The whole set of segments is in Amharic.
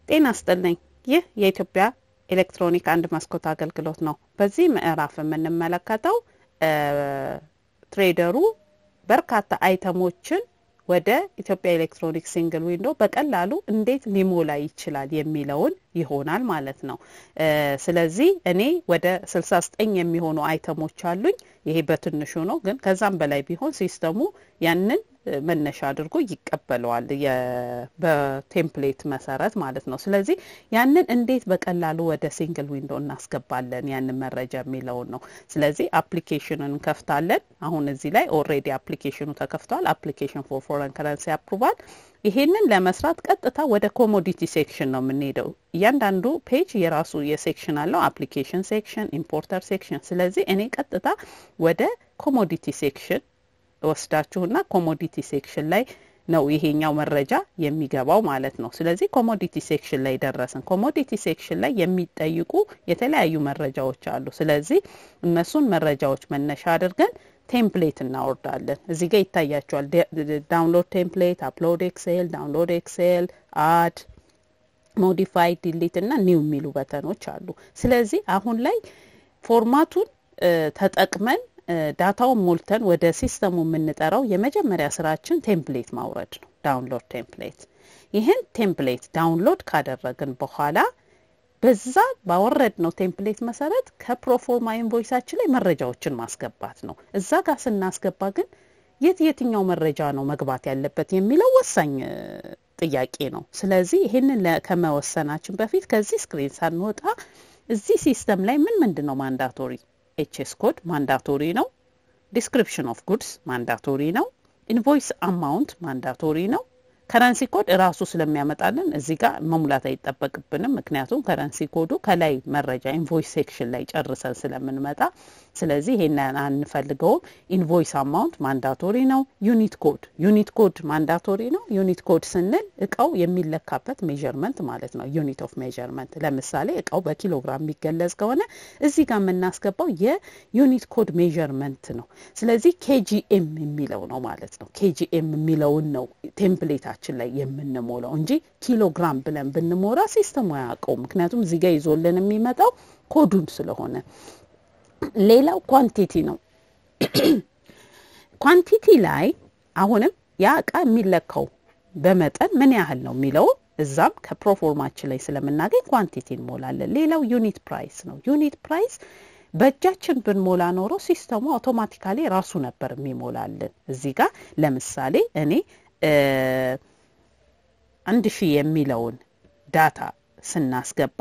ጤና ይስጥልኝ። ይህ የኢትዮጵያ ኤሌክትሮኒክ አንድ መስኮት አገልግሎት ነው። በዚህ ምዕራፍ የምንመለከተው ትሬደሩ በርካታ አይተሞችን ወደ ኢትዮጵያ ኤሌክትሮኒክ ሲንግል ዊንዶ በቀላሉ እንዴት ሊሞላ ይችላል የሚለውን ይሆናል ማለት ነው። ስለዚህ እኔ ወደ ስልሳ ዘጠኝ የሚሆኑ አይተሞች አሉኝ። ይሄ በትንሹ ነው፣ ግን ከዛም በላይ ቢሆን ሲስተሙ ያንን መነሻ አድርጎ ይቀበለዋል በቴምፕሌት መሰረት ማለት ነው። ስለዚህ ያንን እንዴት በቀላሉ ወደ ሲንግል ዊንዶ እናስገባለን ያንን መረጃ የሚለውን ነው። ስለዚህ አፕሊኬሽኑን እንከፍታለን። አሁን እዚህ ላይ ኦልሬዲ አፕሊኬሽኑ ተከፍቷል። አፕሊኬሽን ፎር ፎረን ከረንሲ አፕሩቫል። ይሄንን ለመስራት ቀጥታ ወደ ኮሞዲቲ ሴክሽን ነው የምንሄደው። እያንዳንዱ ፔጅ የራሱ የሴክሽን አለው። አፕሊኬሽን ሴክሽን፣ ኢምፖርተር ሴክሽን። ስለዚህ እኔ ቀጥታ ወደ ኮሞዲቲ ሴክሽን ወስዳችሁና ኮሞዲቲ ሴክሽን ላይ ነው ይሄኛው መረጃ የሚገባው ማለት ነው። ስለዚህ ኮሞዲቲ ሴክሽን ላይ ደረስን። ኮሞዲቲ ሴክሽን ላይ የሚጠይቁ የተለያዩ መረጃዎች አሉ። ስለዚህ እነሱን መረጃዎች መነሻ አድርገን ቴምፕሌት እናወርዳለን። እዚህ ጋር ይታያቸዋል። ዳውንሎድ ቴምፕሌት፣ አፕሎድ ኤክሴል፣ ዳውንሎድ ኤክሴል፣ አድ ሞዲፋይ፣ ዲሊት እና ኒው የሚሉ በተኖች አሉ። ስለዚህ አሁን ላይ ፎርማቱን ተጠቅመን ዳታውን ሞልተን ወደ ሲስተሙ የምንጠራው የመጀመሪያ ስራችን ቴምፕሌት ማውረድ ነው። ዳውንሎድ ቴምፕሌት። ይህን ቴምፕሌት ዳውንሎድ ካደረግን በኋላ በዛ ባወረድነው ቴምፕሌት መሰረት ከፕሮፎርማ ኢንቮይሳችን ላይ መረጃዎችን ማስገባት ነው። እዛ ጋር ስናስገባ ግን የት የትኛው መረጃ ነው መግባት ያለበት የሚለው ወሳኝ ጥያቄ ነው። ስለዚህ ይህንን ከመወሰናችን በፊት ከዚህ ስክሪን ሳንወጣ እዚህ ሲስተም ላይ ምን ምንድን ነው ማንዳቶሪ ኤችኤስ ኮድ ማንዳቶሪ ነው። ዲስክሪፕሽን ኦፍ ጉድስ ማንዳቶሪ ነው። ኢንቮይስ አማውንት ማንዳቶሪ ነው። ከረንሲ ኮድ እራሱ ስለሚያመጣልን እዚህ ጋር መሙላት አይጠበቅብንም። ምክንያቱም ከረንሲ ኮዱ ከላይ መረጃ ኢንቮይስ ሴክሽን ላይ ጨርሰን ስለምንመጣ፣ ስለዚህ ይሄን አንፈልገውም። ኢንቮይስ አማውንት ማንዳቶሪ ነው። ዩኒት ኮድ ዩኒት ኮድ ማንዳቶሪ ነው። ዩኒት ኮድ ስንል እቃው የሚለካበት ሜዥርመንት ማለት ነው። ዩኒት ኦፍ ሜዥርመንት ለምሳሌ እቃው በኪሎግራም የሚገለጽ ከሆነ እዚህ ጋር የምናስገባው የዩኒት ኮድ ሜዥርመንት ነው። ስለዚህ ኬጂኤም የሚለው ነው ማለት ነው። ኬጂኤም የሚለውን ነው ቴምፕሌታ ችን ላይ የምንሞላው እንጂ ኪሎግራም ብለን ብንሞላ ሲስተሙ አያውቀውም። ምክንያቱም እዚህ ጋር ይዞልን የሚመጣው ኮዱን ስለሆነ። ሌላው ኳንቲቲ ነው። ኳንቲቲ ላይ አሁንም ያ እቃ የሚለካው በመጠን ምን ያህል ነው የሚለው እዛም ከፕሮፎርማችን ላይ ስለምናገኝ ኳንቲቲ እንሞላለን። ሌላው ዩኒት ፕራይስ ነው። ዩኒት ፕራይስ በእጃችን ብንሞላ ኖሮ ሲስተሙ አውቶማቲካሊ ራሱ ነበር የሚሞላልን። እዚህ ጋር ለምሳሌ እኔ አንድ ሺህ የሚለውን ዳታ ስናስገባ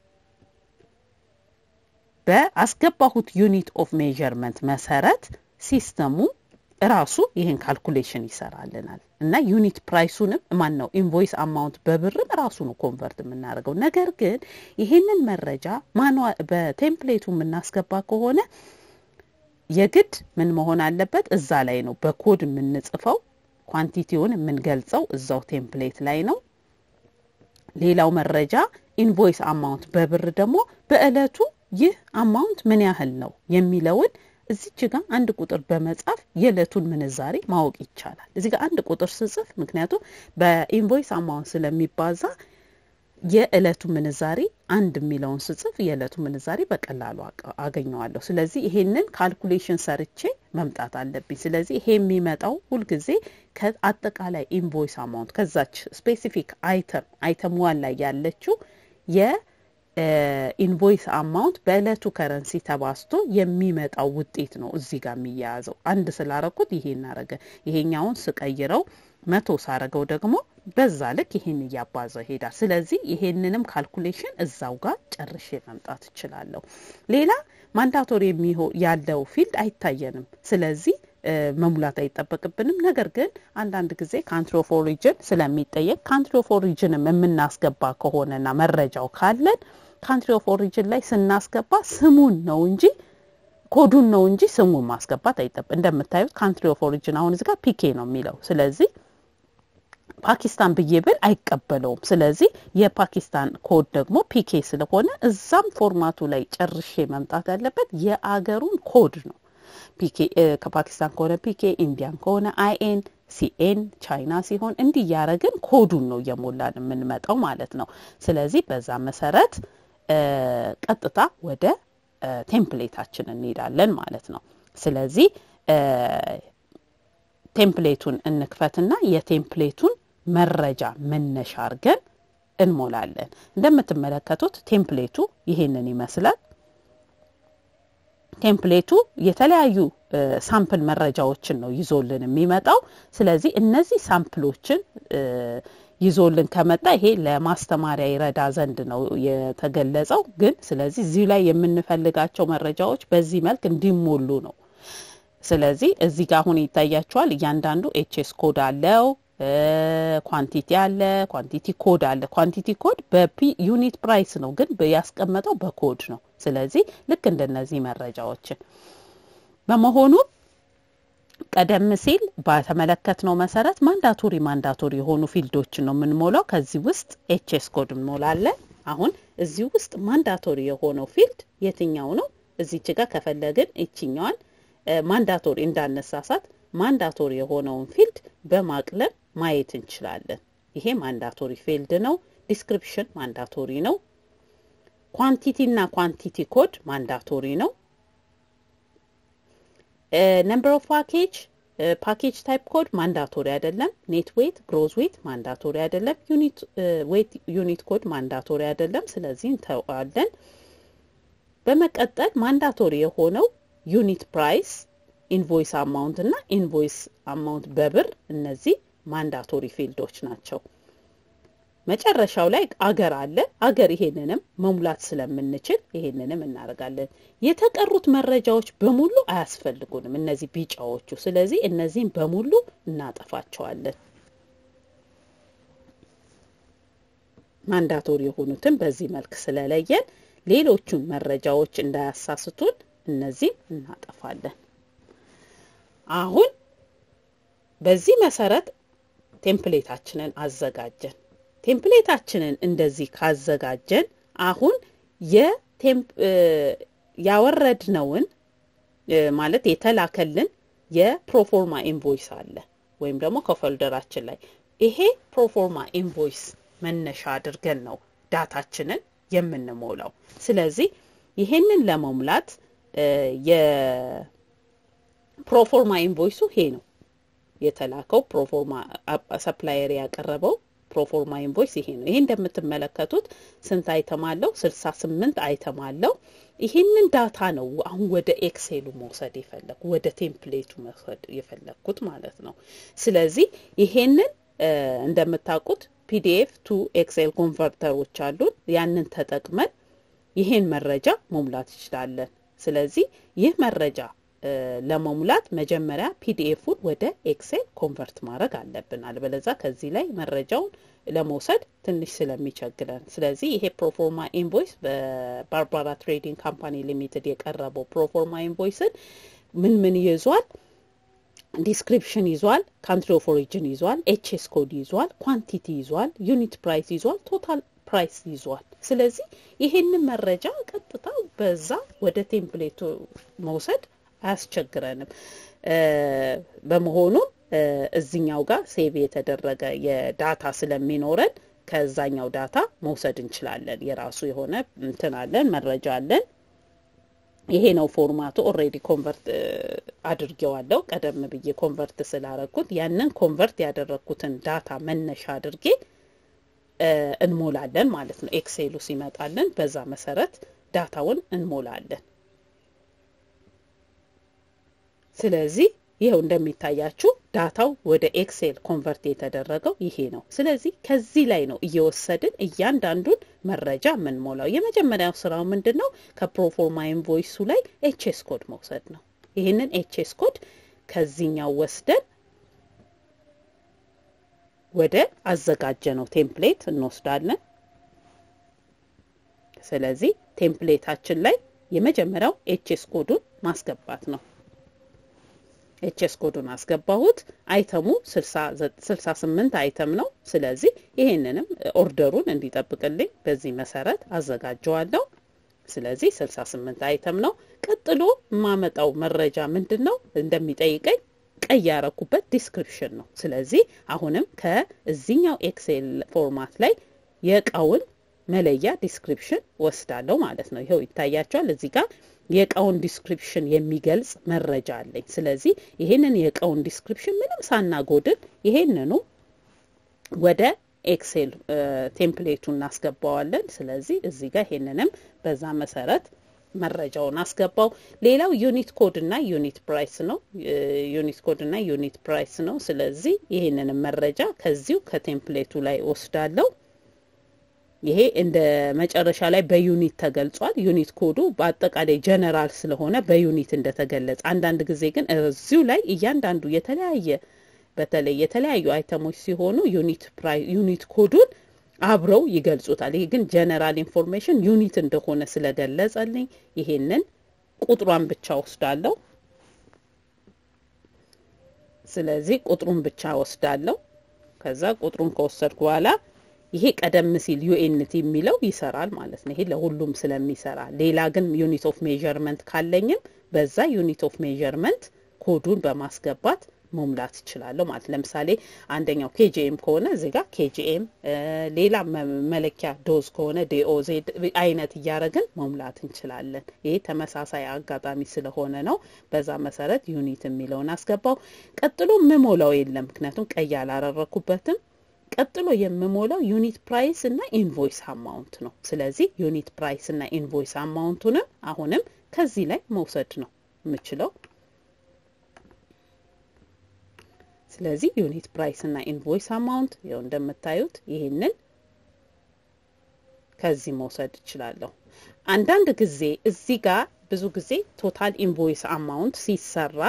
በአስገባሁት ዩኒት ኦፍ ሜዥርመንት መሰረት ሲስተሙ ራሱ ይህን ካልኩሌሽን ይሰራልናል እና ዩኒት ፕራይሱንም ማን ነው ኢንቮይስ አማውንት በብርም ራሱ ነው ኮንቨርት የምናደርገው። ነገር ግን ይህንን መረጃ ማኗ በቴምፕሌቱ የምናስገባ ከሆነ የግድ ምን መሆን አለበት? እዛ ላይ ነው በኮድ የምንጽፈው ኳንቲቲውን የምንገልጸው እዛው ቴምፕሌት ላይ ነው። ሌላው መረጃ ኢንቮይስ አማውንት በብር ደግሞ በእለቱ ይህ አማውንት ምን ያህል ነው የሚለውን እዚች ጋር አንድ ቁጥር በመጻፍ የዕለቱን ምንዛሬ ማወቅ ይቻላል። እዚህ ጋር አንድ ቁጥር ስጽፍ ምክንያቱም በኢንቮይስ አማውንት ስለሚባዛ የእለቱ ምንዛሬ አንድ የሚለውን ስጽፍ የእለቱ ምንዛሬ በቀላሉ አገኘዋለሁ። ስለዚህ ይሄንን ካልኩሌሽን ሰርቼ መምጣት አለብኝ። ስለዚህ ይሄ የሚመጣው ሁልጊዜ ከአጠቃላይ ኢንቮይስ አማውንት ከዛች ስፔሲፊክ አይተም አይተም ዋን ላይ ያለችው የኢንቮይስ አማውንት በእለቱ ከረንሲ ተባስቶ የሚመጣው ውጤት ነው እዚህ ጋር የሚያያዘው። አንድ ስላረኩት ይሄ እናረገ ይሄኛውን ስቀይረው መቶ ሳረገው ደግሞ በዛ ልክ ይሄን እያባዛ ይሄዳል። ስለዚህ ይሄንንም ካልኩሌሽን እዛው ጋር ጨርሼ መምጣት እችላለሁ። ሌላ ማንዳቶሪ የሚሆ ያለው ፊልድ አይታየንም። ስለዚህ መሙላት አይጠበቅብንም። ነገር ግን አንዳንድ ጊዜ ካንትሪ ኦፍ ኦሪጅን ስለሚጠየቅ ካንትሪ ኦፍ ኦሪጅንም የምናስገባ ከሆነና መረጃው ካለን ካንትሪ ኦፍ ኦሪጅን ላይ ስናስገባ ስሙን ነው እንጂ ኮዱን ነው እንጂ ስሙን ማስገባት አይጠበ እንደምታዩት ካንትሪ ኦፍ ኦሪጅን አሁን እዚህ ጋር ፒኬ ነው የሚለው ስለዚህ ፓኪስታን ብዬ ብል አይቀበለውም። ስለዚህ የፓኪስታን ኮድ ደግሞ ፒኬ ስለሆነ እዛም ፎርማቱ ላይ ጨርሼ መምጣት ያለበት የአገሩን ኮድ ነው። ፒኬ ከፓኪስታን ከሆነ ፒኬ፣ ኢንዲያን ከሆነ አይኤን፣ ሲኤን ቻይና ሲሆን እንዲህ እያረግን ኮዱን ነው እየሞላን የምንመጣው ማለት ነው። ስለዚህ በዛ መሰረት ቀጥታ ወደ ቴምፕሌታችን እንሄዳለን ማለት ነው። ስለዚህ ቴምፕሌቱን እንክፈትና የቴምፕሌቱን መረጃ መነሻ አድርገን እንሞላለን። እንደምትመለከቱት ቴምፕሌቱ ይሄንን ይመስላል። ቴምፕሌቱ የተለያዩ ሳምፕል መረጃዎችን ነው ይዞልን የሚመጣው። ስለዚህ እነዚህ ሳምፕሎችን ይዞልን ከመጣ ይሄ ለማስተማሪያ ይረዳ ዘንድ ነው የተገለጸው። ግን ስለዚህ እዚሁ ላይ የምንፈልጋቸው መረጃዎች በዚህ መልክ እንዲሞሉ ነው። ስለዚህ እዚህ ጋር አሁን ይታያቸዋል። እያንዳንዱ ኤችኤስ ኮድ አለው፣ ኳንቲቲ አለ፣ ኳንቲቲ ኮድ አለ። ኳንቲቲ ኮድ በፒ ዩኒት ፕራይስ ነው፣ ግን ያስቀመጠው በኮድ ነው። ስለዚህ ልክ እንደነዚህ መረጃዎችን በመሆኑ ቀደም ሲል በተመለከትነው መሰረት ማንዳቶሪ ማንዳቶሪ የሆኑ ፊልዶችን ነው የምንሞላው። ከዚህ ውስጥ ኤችኤስ ኮድ እንሞላለን። አሁን እዚህ ውስጥ ማንዳቶሪ የሆነው ፊልድ የትኛው ነው? እዚች ጋር ከፈለግን ይችኛዋን ማንዳቶሪ እንዳነሳሳት ማንዳቶሪ የሆነውን ፊልድ በማቅለም ማየት እንችላለን። ይሄ ማንዳቶሪ ፊልድ ነው። ዲስክሪፕሽን ማንዳቶሪ ነው። ኳንቲቲ እና ኳንቲቲ ኮድ ማንዳቶሪ ነው። ነምበር ኦፍ ፓኬጅ ፓኬጅ ታይፕ ኮድ ማንዳቶሪ አይደለም። ኔት ዌት ግሮዝ ዌት ማንዳቶሪ አይደለም። ዩኒት ዌት ዩኒት ኮድ ማንዳቶሪ አይደለም። ስለዚህ እንተዋለን። በመቀጠል ማንዳቶሪ የሆነው ዩኒት ፕራይስ፣ ኢንቮይስ አማውንት እና ኢንቮይስ አማውንት በብር እነዚህ ማንዳቶሪ ፊልዶች ናቸው። መጨረሻው ላይ አገር አለ። አገር ይሄንንም መሙላት ስለምንችል ይሄንንም እናደርጋለን። የተቀሩት መረጃዎች በሙሉ አያስፈልጉንም፣ እነዚህ ቢጫዎቹ። ስለዚህ እነዚህም በሙሉ እናጠፋቸዋለን። ማንዳቶሪ የሆኑትን በዚህ መልክ ስለለየን ሌሎቹን መረጃዎች እንዳያሳስቱን እነዚህም እናጠፋለን። አሁን በዚህ መሰረት ቴምፕሌታችንን አዘጋጀን። ቴምፕሌታችንን እንደዚህ ካዘጋጀን አሁን ያወረድነውን ማለት የተላከልን የፕሮፎርማ ኢንቮይስ አለ ወይም ደግሞ ከፎልደራችን ላይ ይሄ ፕሮፎርማ ኢንቮይስ መነሻ አድርገን ነው ዳታችንን የምንሞላው። ስለዚህ ይሄንን ለመሙላት የፕሮፎርማ ኢንቮይሱ ይሄ ነው የተላከው ፕሮፎርማ ሰፕላየር ያቀረበው ፕሮፎርማ ኢንቮይስ ይሄ ነው። ይሄ እንደምትመለከቱት ስንት አይተም አለው? ስልሳ ስምንት አይተም አለው። ይሄንን ዳታ ነው አሁን ወደ ኤክሴሉ መውሰድ የፈለግኩ ወደ ቴምፕሌቱ መውሰድ የፈለግኩት ማለት ነው። ስለዚህ ይሄንን እንደምታውቁት ፒዲኤፍ ቱ ኤክሴል ኮንቨርተሮች አሉን። ያንን ተጠቅመን ይሄን መረጃ መሙላት እንችላለን። ስለዚህ ይህ መረጃ ለመሙላት መጀመሪያ ፒዲኤፉን ወደ ኤክሴል ኮንቨርት ማድረግ አለብን። አልበለዛ ከዚህ ላይ መረጃውን ለመውሰድ ትንሽ ስለሚቸግረን፣ ስለዚህ ይሄ ፕሮፎርማ ኢንቮይስ በባርባራ ትሬዲንግ ካምፓኒ ሊሚትድ የቀረበው ፕሮፎርማ ኢንቮይስን ምን ምን ይዟል? ዲስክሪፕሽን ይዟል፣ ካንትሪ ኦፍ ኦሪጅን ይዟል፣ ኤችኤስ ኮድ ይዟል፣ ኳንቲቲ ይዟል፣ ዩኒት ፕራይስ ይዟል፣ ቶታል ፕራይስ ይዟል። ስለዚህ ይሄንን መረጃ ቀጥታ በዛ ወደ ቴምፕሌቱ መውሰድ አያስቸግረንም። በመሆኑም እዚኛው ጋር ሴቭ የተደረገ የዳታ ስለሚኖረን ከዛኛው ዳታ መውሰድ እንችላለን። የራሱ የሆነ እንትን አለን፣ መረጃ አለን። ይሄ ነው ፎርማቱ። ኦልሬዲ ኮንቨርት አድርጌዋለሁ ቀደም ብዬ ኮንቨርት ስላረግኩት ያንን ኮንቨርት ያደረግኩትን ዳታ መነሻ አድርጌ እንሞላለን ማለት ነው። ኤክሴሉ ሲመጣልን በዛ መሰረት ዳታውን እንሞላለን። ስለዚህ ይኸው እንደሚታያችሁ ዳታው ወደ ኤክሴል ኮንቨርት የተደረገው ይሄ ነው። ስለዚህ ከዚህ ላይ ነው እየወሰድን እያንዳንዱን መረጃ የምንሞላው። የመጀመሪያው ስራው ምንድን ነው? ከፕሮፎርማ ኢንቮይሱ ላይ ኤችኤስ ኮድ መውሰድ ነው። ይህንን ኤችኤስ ኮድ ከዚህኛው ወስደን ወደ አዘጋጀነው ቴምፕሌት እንወስዳለን። ስለዚህ ቴምፕሌታችን ላይ የመጀመሪያው ኤችኤስ ኮዱን ማስገባት ነው። ኤችኤስ ኮዱን አስገባሁት። አይተሙ ስልሳ ስምንት አይተም ነው። ስለዚህ ይሄንንም ኦርደሩን እንዲጠብቅልኝ በዚህ መሰረት አዘጋጀዋለሁ። ስለዚህ ስልሳ ስምንት አይተም ነው። ቀጥሎ የማመጣው መረጃ ምንድን ነው እንደሚጠይቀኝ ቀይ ያረኩበት ዲስክሪፕሽን ነው። ስለዚህ አሁንም ከዚህኛው ኤክሴል ፎርማት ላይ የእቃውን መለያ ዲስክሪፕሽን ወስዳለሁ ማለት ነው። ይኸው ይታያቸዋል እዚህ ጋር የእቃውን ዲስክሪፕሽን የሚገልጽ መረጃ አለኝ። ስለዚህ ይሄንን የእቃውን ዲስክሪፕሽን ምንም ሳናጎድል ይሄንኑ ወደ ኤክሴል ቴምፕሌቱ እናስገባዋለን። ስለዚህ እዚህ ጋር ይሄንንም በዛ መሰረት መረጃውን አስገባው። ሌላው ዩኒት ኮድ እና ዩኒት ፕራይስ ነው። ዩኒት ኮድ እና ዩኒት ፕራይስ ነው። ስለዚህ ይሄንንም መረጃ ከዚሁ ከቴምፕሌቱ ላይ ወስዳለሁ። ይሄ እንደ መጨረሻ ላይ በዩኒት ተገልጿል። ዩኒት ኮዱ በአጠቃላይ ጀነራል ስለሆነ በዩኒት እንደተገለጸ፣ አንዳንድ ጊዜ ግን እዚሁ ላይ እያንዳንዱ የተለያየ በተለይ የተለያዩ አይተሞች ሲሆኑ ዩኒት ፕራይ ዩኒት ኮዱን አብረው ይገልጹታል። ይሄ ግን ጀነራል ኢንፎርሜሽን ዩኒት እንደሆነ ስለገለጸልኝ ይሄንን ቁጥሯን ብቻ ወስዳለሁ። ስለዚህ ቁጥሩን ብቻ ወስዳለሁ። ከዛ ቁጥሩን ከወሰድኩ በኋላ ይሄ ቀደም ሲል ዩኤንቲ የሚለው ይሰራል ማለት ነው። ይሄ ለሁሉም ስለሚሰራ ሌላ ግን ዩኒት ኦፍ ሜዠርመንት ካለኝም በዛ ዩኒት ኦፍ ሜዠርመንት ኮዱን በማስገባት መሙላት ይችላለሁ ማለት ለምሳሌ አንደኛው ኬጂኤም ከሆነ እዚህ ጋር ኬጂኤም፣ ሌላ መለኪያ ዶዝ ከሆነ ዲኦዜድ አይነት እያደረግን መሙላት እንችላለን። ይሄ ተመሳሳይ አጋጣሚ ስለሆነ ነው። በዛ መሰረት ዩኒት የሚለውን አስገባው። ቀጥሎ ምሞላው የለም ምክንያቱም ቀይ አላረረኩበትም። ቀጥሎ የምሞላው ዩኒት ፕራይስ እና ኢንቮይስ አማውንት ነው። ስለዚህ ዩኒት ፕራይስ እና ኢንቮይስ አማውንቱንም አሁንም ከዚህ ላይ መውሰድ ነው የምችለው። ስለዚህ ዩኒት ፕራይስ እና ኢንቮይስ አማውንት ይኸው እንደምታዩት ይህንን ከዚህ መውሰድ እችላለሁ። አንዳንድ ጊዜ እዚህ ጋር ብዙ ጊዜ ቶታል ኢንቮይስ አማውንት ሲሰራ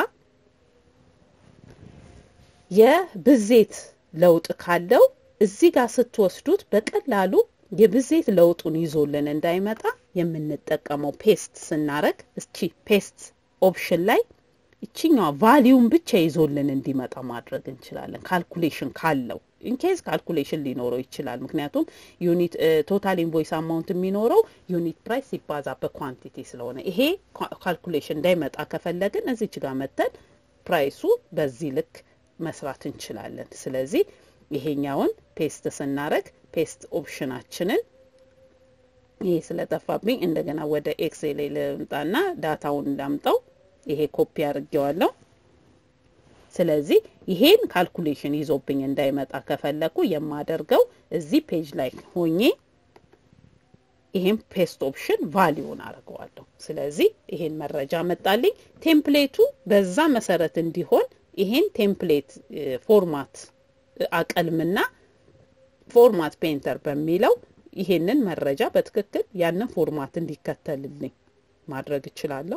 የብዜት ለውጥ ካለው እዚህ ጋር ስትወስዱት በቀላሉ የብዜት ለውጡን ይዞልን እንዳይመጣ የምንጠቀመው ፔስት ስናረግ እስቺ ፔስት ኦፕሽን ላይ ይችኛዋ ቫሊዩን ብቻ ይዞልን እንዲመጣ ማድረግ እንችላለን። ካልኩሌሽን ካለው ኢንኬዝ ካልኩሌሽን ሊኖረው ይችላል። ምክንያቱም ዩኒት ቶታል ኢንቮይስ አማውንት የሚኖረው ዩኒት ፕራይስ ሲባዛ በኳንቲቲ ስለሆነ ይሄ ካልኩሌሽን እንዳይመጣ ከፈለግን እዚች ጋር መተን ፕራይሱ በዚህ ልክ መስራት እንችላለን። ስለዚህ ይሄኛውን ፔስት ስናረግ ፔስት ኦፕሽናችንን ይሄ ስለጠፋብኝ እንደገና ወደ ኤክሴል ልምጣና ዳታውን እንዳምጠው ይሄ ኮፒ አድርጌዋለሁ። ስለዚህ ይሄን ካልኩሌሽን ይዞብኝ እንዳይመጣ ከፈለኩ የማደርገው እዚህ ፔጅ ላይ ሆኜ ይሄን ፔስት ኦፕሽን ቫሊዩን አድርገዋለሁ። ስለዚህ ይሄን መረጃ መጣልኝ። ቴምፕሌቱ በዛ መሰረት እንዲሆን ይሄን ቴምፕሌት ፎርማት አቀልምና ፎርማት ፔንተር በሚለው ይሄንን መረጃ በትክክል ያንን ፎርማት እንዲከተልልኝ ማድረግ እችላለሁ።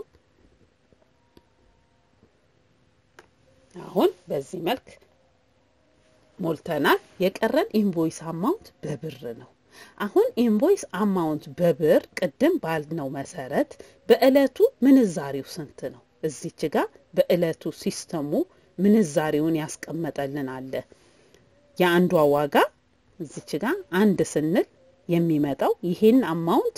አሁን በዚህ መልክ ሞልተናል። የቀረን ኢንቮይስ አማውንት በብር ነው። አሁን ኢንቮይስ አማውንት በብር ቅድም ባልነው መሰረት በእለቱ ምንዛሪው ስንት ነው? እዚች ጋር በእለቱ ሲስተሙ ምንዛሬውን ያስቀመጠልን አለ። የአንዷ ዋጋ እዚች ጋር አንድ ስንል የሚመጣው ይሄን አማውንት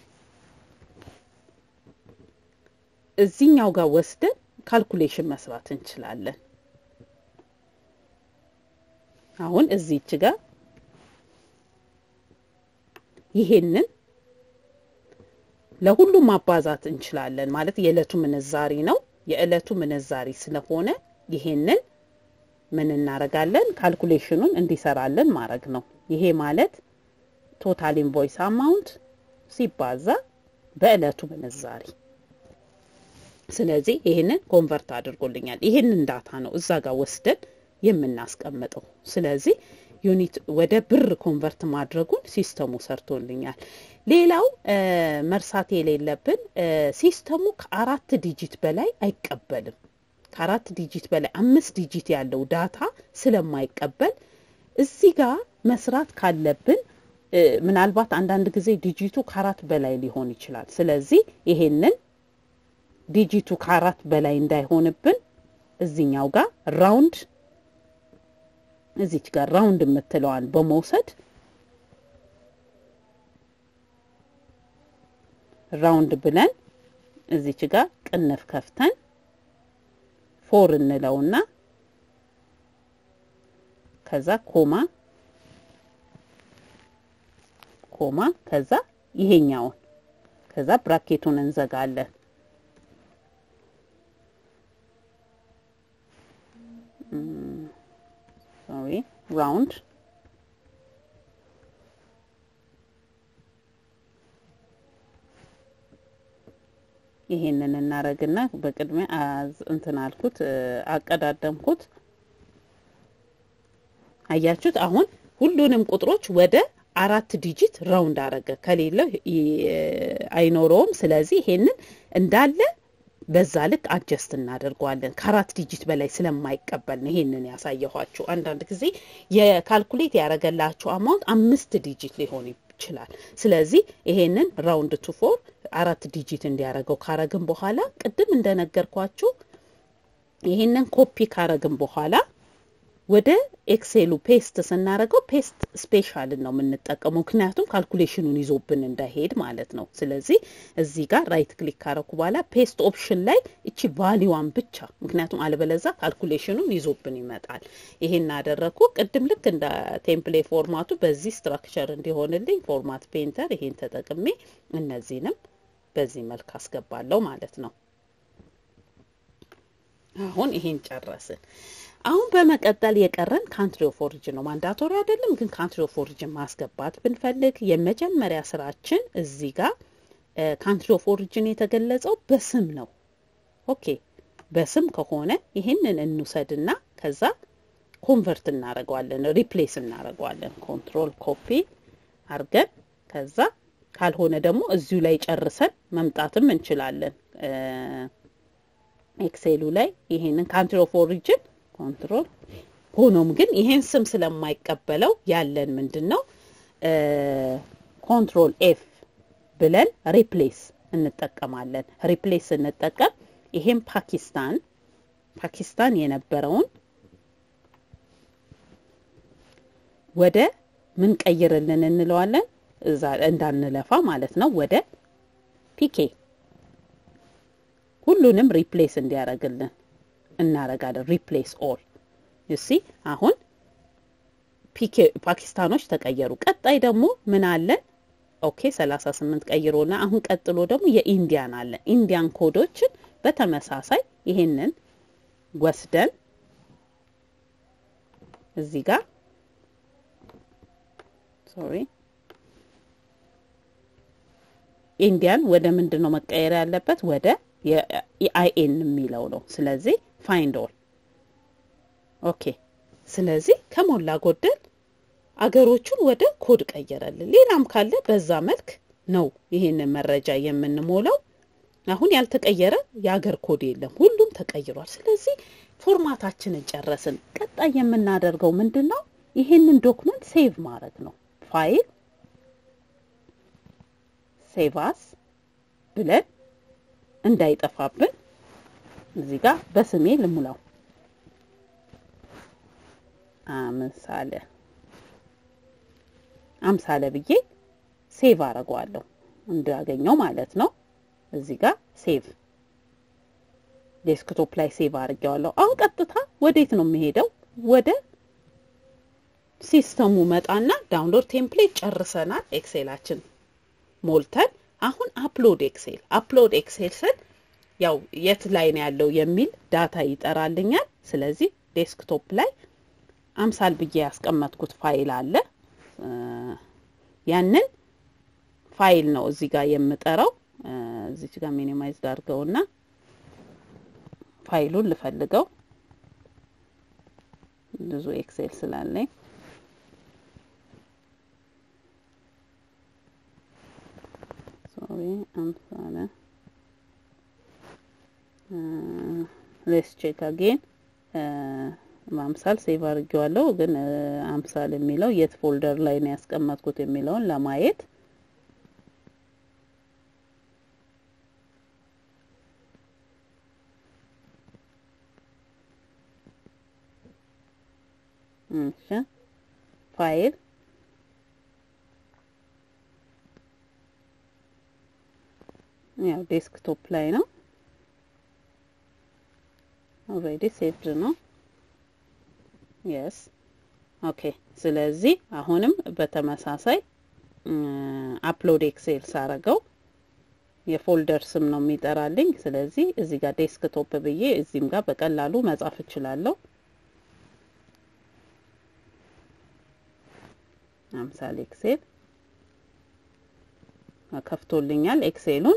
እዚኛው ጋር ወስደን ካልኩሌሽን መስራት እንችላለን። አሁን እዚች ጋር ይሄንን ለሁሉም ማባዛት እንችላለን። ማለት የዕለቱ ምንዛሪ ነው። የዕለቱ ምንዛሪ ስለሆነ ይሄንን ምን እናረጋለን? ካልኩሌሽኑን እንዲሰራለን ማድረግ ነው። ይሄ ማለት ቶታል ኢንቮይስ አማውንት ሲባዛ በዕለቱ ምንዛሪ ስለዚህ ይህንን ኮንቨርት አድርጎልኛል። ይህንን ዳታ ነው እዛ ጋር ወስደን የምናስቀምጠው። ስለዚህ ዩኒት ወደ ብር ኮንቨርት ማድረጉን ሲስተሙ ሰርቶልኛል። ሌላው መርሳት የሌለብን ሲስተሙ ከአራት ዲጂት በላይ አይቀበልም። ከአራት ዲጂት በላይ አምስት ዲጂት ያለው ዳታ ስለማይቀበል እዚህ ጋር መስራት ካለብን ምናልባት አንዳንድ ጊዜ ዲጂቱ ከአራት በላይ ሊሆን ይችላል። ስለዚህ ይሄንን ዲጂቱ ከአራት በላይ እንዳይሆንብን እዚኛው ጋር ራውንድ እዚች ጋር ራውንድ የምትለዋን በመውሰድ ራውንድ ብለን እዚች ጋር ቅንፍ ከፍተን ፎር እንለውና ከዛ ኮማ ኮማ ከዛ ይሄኛውን ከዛ ብራኬቱን እንዘጋለን። ሶሪ ራውንድ ይሄንን እናረግና በቅድሚያ እንትን አልኩት አቀዳደምኩት። አያችሁት? አሁን ሁሉንም ቁጥሮች ወደ አራት ዲጂት ራውንድ አረገ። ከሌለው አይኖረውም። ስለዚህ ይሄንን እንዳለ በዛ ልክ አጀስት እናደርገዋለን። ከአራት ዲጂት በላይ ስለማይቀበል ነው ይሄንን ያሳየኋችሁ። አንዳንድ ጊዜ የካልኩሌት ያደረገላችሁ አማውንት አምስት ዲጂት ሊሆን ይችላል። ስለዚህ ይሄንን ራውንድ ቱ ፎር አራት ዲጂት እንዲያደርገው ካረግን በኋላ ቅድም እንደነገርኳችሁ ይሄንን ኮፒ ካረግን በኋላ ወደ ኤክሴሉ ፔስት ስናደርገው ፔስት ስፔሻልን ነው የምንጠቀመው፣ ምክንያቱም ካልኩሌሽኑን ይዞብን እንዳይሄድ ማለት ነው። ስለዚህ እዚህ ጋር ራይት ክሊክ ካረኩ በኋላ ፔስት ኦፕሽን ላይ እቺ ቫሊዋን ብቻ፣ ምክንያቱም አለበለዛ ካልኩሌሽኑን ይዞብን ይመጣል። ይሄን አደረግኩ። ቅድም ልክ እንደ ቴምፕሌ ፎርማቱ በዚህ ስትራክቸር እንዲሆንልኝ ፎርማት ፔንተር ይሄን ተጠቅሜ እነዚህንም በዚህ መልክ አስገባለሁ ማለት ነው። አሁን ይሄን ጨረስን። አሁን በመቀጠል የቀረን ካንትሪ ኦፍ ኦሪጅን ነው። ማንዳቶሪ አይደለም ግን ካንትሪ ኦፍ ኦሪጅን ማስገባት ብንፈልግ የመጀመሪያ ስራችን እዚህ ጋር ካንትሪ ኦፍ ኦሪጅን የተገለጸው በስም ነው። ኦኬ በስም ከሆነ ይህንን እንውሰድና ከዛ ኮንቨርት እናደርገዋለን፣ ሪፕሌስ እናደርገዋለን። ኮንትሮል ኮፒ አርገን ከዛ ካልሆነ ደግሞ እዚሁ ላይ ጨርሰን መምጣትም እንችላለን። ኤክሴሉ ላይ ይሄንን ካንትሪ ኦፍ ኦሪጅን ኮንትሮል ሆኖም ግን ይሄን ስም ስለማይቀበለው ያለን ምንድን ነው ኮንትሮል ኤፍ ብለን ሪፕሌስ እንጠቀማለን። ሪፕሌስ ስንጠቀም ይሄም ፓኪስታን ፓኪስታን የነበረውን ወደ ምን ቀይርልን እንለዋለን እዛ እንዳንለፋ ማለት ነው። ወደ ፒኬ ሁሉንም ሪፕሌስ እንዲያደርግልን እናረጋለን። ሪፕሌስ ኦል ዩሲ አሁን ፒኬ ፓኪስታኖች ተቀየሩ። ቀጣይ ደግሞ ምን አለን? ኦኬ 38 ቀይሮና አሁን ቀጥሎ ደግሞ የኢንዲያን አለን። ኢንዲያን ኮዶችን በተመሳሳይ ይሄንን ወስደን እዚህ ጋር ሶሪ ኢንዲያን ወደ ምንድን ነው መቀየር ያለበት? ወደ የአይኤን የሚለው ነው። ስለዚህ ፋይንድ ኦል ኦኬ። ስለዚህ ከሞላ ጎደል አገሮቹን ወደ ኮድ ቀየረልን። ሌላም ካለ በዛ መልክ ነው ይሄንን መረጃ የምንሞላው። አሁን ያልተቀየረ የአገር ኮድ የለም፣ ሁሉም ተቀይሯል። ስለዚህ ፎርማታችንን ጨረስን። ቀጣይ የምናደርገው ምንድን ነው? ይሄንን ዶክመንት ሴቭ ማድረግ ነው። ፋይል ሴቫስ ብለን እንዳይጠፋብን እዚህ ጋር በስሜ ልሙላው አምሳለ አምሳለ ብዬ ሴቭ አረገዋለሁ እንዳገኘው ማለት ነው። እዚህ ጋር ሴቭ ዴስክቶፕ ላይ ሴቭ አድርጌዋለሁ። አሁን ቀጥታ ወዴት ነው የሚሄደው? ወደ ሲስተሙ መጣና ዳውንሎድ ቴምፕሌት ጨርሰናል። ኤክሴላችን ሞልተን አሁን አፕሎድ ኤክሴል አፕሎድ ኤክሴል ስል ያው የት ላይ ነው ያለው የሚል ዳታ ይጠራልኛል። ስለዚህ ዴስክቶፕ ላይ አምሳል ብዬ ያስቀመጥኩት ፋይል አለ። ያንን ፋይል ነው እዚህ ጋር የምጠራው። እዚች ጋር ሚኒማይዝ ዳርገውና ፋይሉን ልፈልገው ብዙ ኤክሴል ስላለኝ ሶሪ አምሳለ ሌስ ቼክ አጌን አምሳል ሴቭ አድርጌዋለሁ፣ ግን አምሳል የሚለው የት ፎልደር ላይ ነው ያስቀመጥኩት የሚለውን ለማየት እሺ ፋይል ያው ዴስክቶፕ ላይ ነው። ኦልሬዲ ሴቭድ ነው። የስ ኦኬ። ስለዚህ አሁንም በተመሳሳይ አፕሎድ ኤክሴል ሳረገው የፎልደር ስም ነው የሚጠራልኝ። ስለዚህ እዚህ ጋር ዴስክቶፕ ብዬ እዚህም ጋር በቀላሉ መጻፍ እችላለሁ። አምሳሌ ኤክሴል ከፍቶልኛል ኤክሴሉን።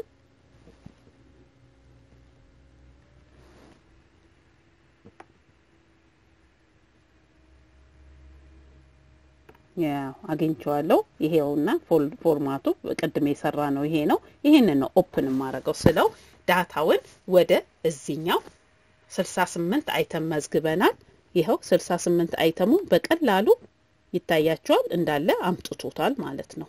ያው አግኝቼዋለሁ። ይሄውና ፎርማቱ ቅድም የሰራ ነው ይሄ ነው። ይሄንን ነው ኦፕን የማደርገው ስለው ዳታውን ወደ እዚኛው 68 አይተም መዝግበናል። ይኸው 68 አይተሙ በቀላሉ ይታያቸዋል እንዳለ አምጥቶታል ማለት ነው።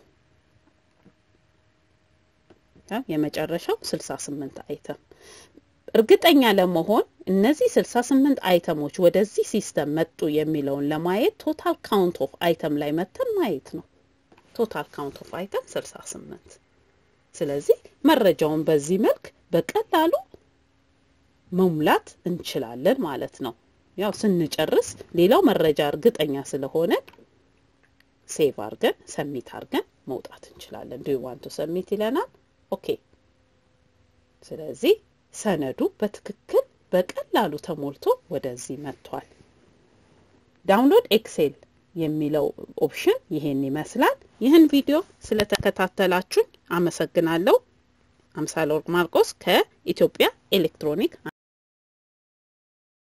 የመጨረሻው 68 አይተም እርግጠኛ ለመሆን እነዚህ 68 አይተሞች ወደዚህ ሲስተም መጡ የሚለውን ለማየት ቶታል ካውንት ኦፍ አይተም ላይ መተን ማየት ነው። ቶታል ካውንት ኦፍ አይተም 68። ስለዚህ መረጃውን በዚህ መልክ በቀላሉ መሙላት እንችላለን ማለት ነው። ያው ስንጨርስ ሌላው መረጃ እርግጠኛ ስለሆነ ሴቭ አድርገን ሰሚት አድርገን መውጣት እንችላለን። ዱ ዋንቱ ሰሚት ይለናል። ኦኬ። ስለዚህ ሰነዱ በትክክል በቀላሉ ተሞልቶ ወደዚህ መጥቷል። ዳውንሎድ ኤክሴል የሚለው ኦፕሽን ይሄን ይመስላል። ይህን ቪዲዮ ስለተከታተላችሁኝ አመሰግናለሁ። አምሳለ ወርቅ ማርቆስ ከኢትዮጵያ ኤሌክትሮኒክ